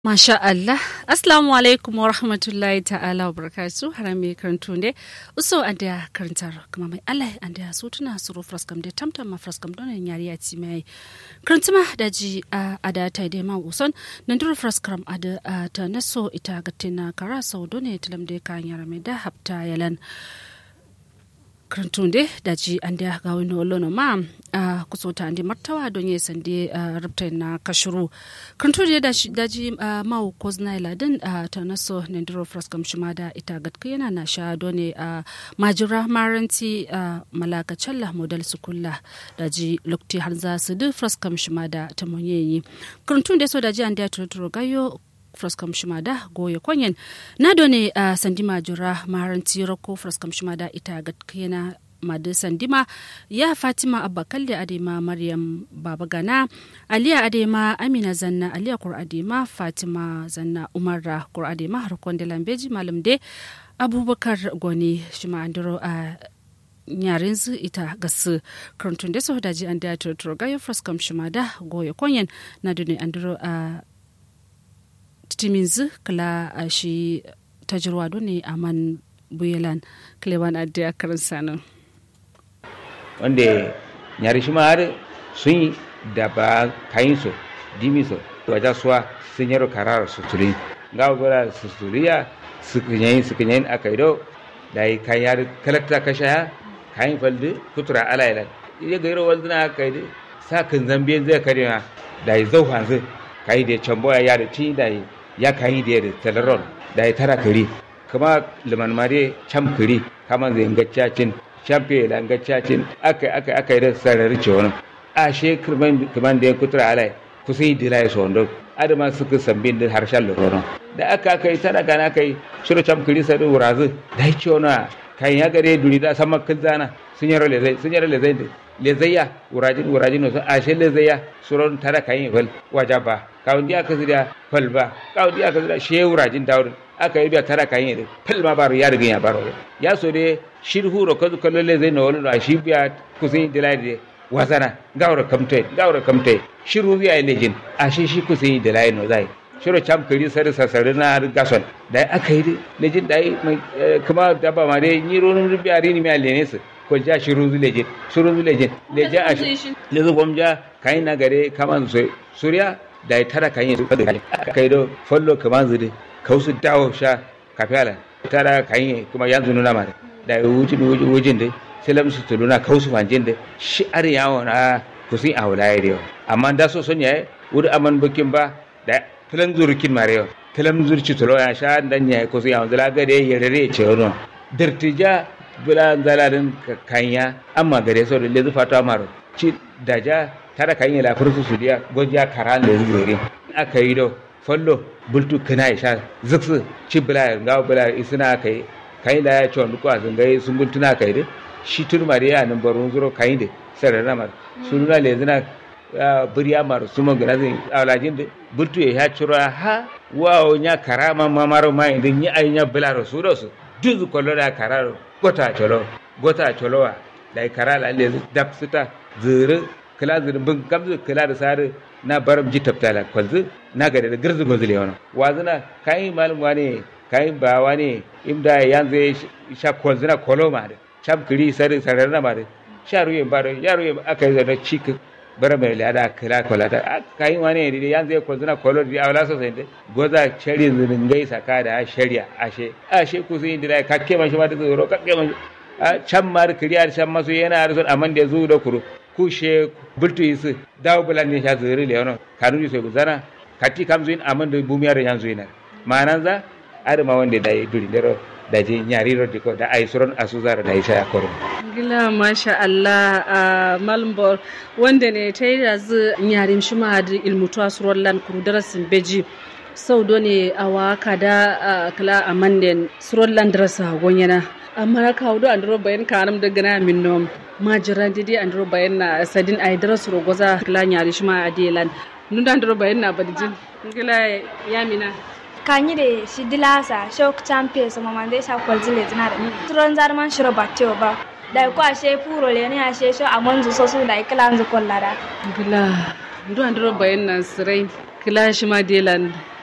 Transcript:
Masha Allah, Assalamu alaikum wa rahmatullahi ta'ala wa barakatu harami karantu ne, uso an da karantar kuma mai Allah an da su tuna su ro fraskam da tamtam ma fraskam don yari ya ci mai karantuma da ji a da ta da ma uson nan duro fraskam a da ta naso ita gatina kara sau don ne tilam da kan yara mai da hafta yalan. karantunde daji ande ga wani olono ma a kusota ande martawa don ye sande rubta na kashuru karantunde daji daji ma kozna iladin ta naso nendiro fraskam shimada ita gatka yana na sha done a majira maranti malaka challa model sukulla daji lokti har za su du fraskam shimada ta monyeyi karantunde so daji ande turuturo gayo fraskam shimada goye kwanyen na done a uh, sandima jura maharanti rako fraskam shimada ita ga kena madu sandima ya fatima abba kalle adema maryam baba gana aliya adema amina zanna aliya kur adema fatima zanna umarra kur adema harkon da lambeji malam de abubakar goni shima andiro a uh, yaren zu ita gasu karantun da su daji an da turturo gayo fraskam shimada goye kwanyen na done andiro a uh, timinzu kala a shi tajirwa ne a man buyelan klewan adda karin sanin wanda nyari shi ma har sun yi da ba kayin so dimi so wajen suwa sun yaro karara su turi ga gora su turiya su kunyayin su kunyayin aka yi do da yi kayan yari kalakta kasha ya kayan faldi kutura alaylan iya ga yaro walduna aka yi sa kan zambiyan zai kare ma da yi zau hanzu kayi da cambo ya yada ci da yi ya kayi da yadda talaron da ya tara kiri kuma liman mare cam kiri kama zai ngacacin champion da ngacacin aka aka aka da sarari ce wani a she kirman kaman da ya kutura alai kusa yi dilai so ndo adama suka sambin da harshen lorono da aka aka yi tara kana kai shiru cam kiri sai wurazu da ya ce wani kan ya gare duri da sama kilzana sun yaro lezai sun yaro lezai lezayya wurajin wurajin wasu ashe lezayya suron tara kan yi fal wajaba kawun di aka zira fal ba kawun di aka zira she wurajin dawud aka yi biya tara kan yi fal ma baro ya riga ya baro ya so de shirhu ro kazu kallo lezai na wani shi biya kusin dilai de wasana gawra kamte gawra kamte shiru biya lejin ashe shi kusin dilai no zai shiro cham kari sare sasare na gason da aka yi lejin da kuma daba ma dai ni ronun biya rini mi alene su ko ja shiru zu lejin shiru zu lejin lejin a lezu bomja kai na gare kaman su surya da ya tara kan yi su kada aka yi do follow kaman zu kausu dawo sha kafiyala tara kan yi kuma yanzu nuna ma da ya wuce wujin da selam su tuluna kausu fanjin da shi ar yawo na kusin a wulaye da amma da so son yayi wuri aman bukin ba da filan zurkin marewa filan zurci tulo ya sha dan ya ko sai yanzu laga da ya rere ce wono dirtija bula zalalin kanya amma gare so da lezu fata maro ci daja tara kanya la fursu su dia goja karan da zuri aka yi do follo bultu kana ya sha zuksu ci bula ga bula isina kai kai da ya ci wani kwa zungai sun bultuna kai da shi turmare ya nan barun zuro kai da sarara mar sununa lezina buriya maru suma gana zai alajin da bultu ya ciro ha wawo nya karama mamaro ma inda ni ay nya bilaro su do su duzu kollo da kararo gota cholo gota cholowa da karala le dap sita zuru kala zuru bin kamzu kala da sare na baram ji taftala kwalzu na gare da girzu gozule wono wazuna kai malum wani kai ba wani imda yanzu sha kwalzuna koloma da cham kiri sare sare na ma da sharu yin baro yaro yin aka yi da cikin bara mai lada kira kola ta kai wani ne yan zai ko zuna kolo di awla so sai goza shari zun gai saka da shari'a ashe ashe ku sun dira kakke mashi ma da zuro kakke mashi a can mar kiriyar can masu yana da son amman da zu da kuru ku she bultu yisu dawo bulan ne sha zuri le yono kanu sai guzana kati kam zuin amman da bumiyar yan zuina manan za adama wanda da yi duri dero da je nyari rodi ko da ay suron asuzara da isa ya koro gila masha Allah a malmbor wanda ne ta yi da zu nyarim shi ma da ilmutu suron lan kuru darasin beji sau do ne a waka da kala a manden suron lan darasa gonyana amma ka hudu an duro bayan kanam da gana min nom majiran didi an duro bayan na sadin ay darasu rogoza kala nyari shi ma a delan nun da an duro bayan na badijin gila yamina kanyi de shi dilasa shok champion so mamande sha kwalzile zinare turon zarman shiro batteo ba da ko ashe puro le ne ashe sho amonzu so su da iklan zu kollara gila ndu andro bayan nan sirai kila shi ma delan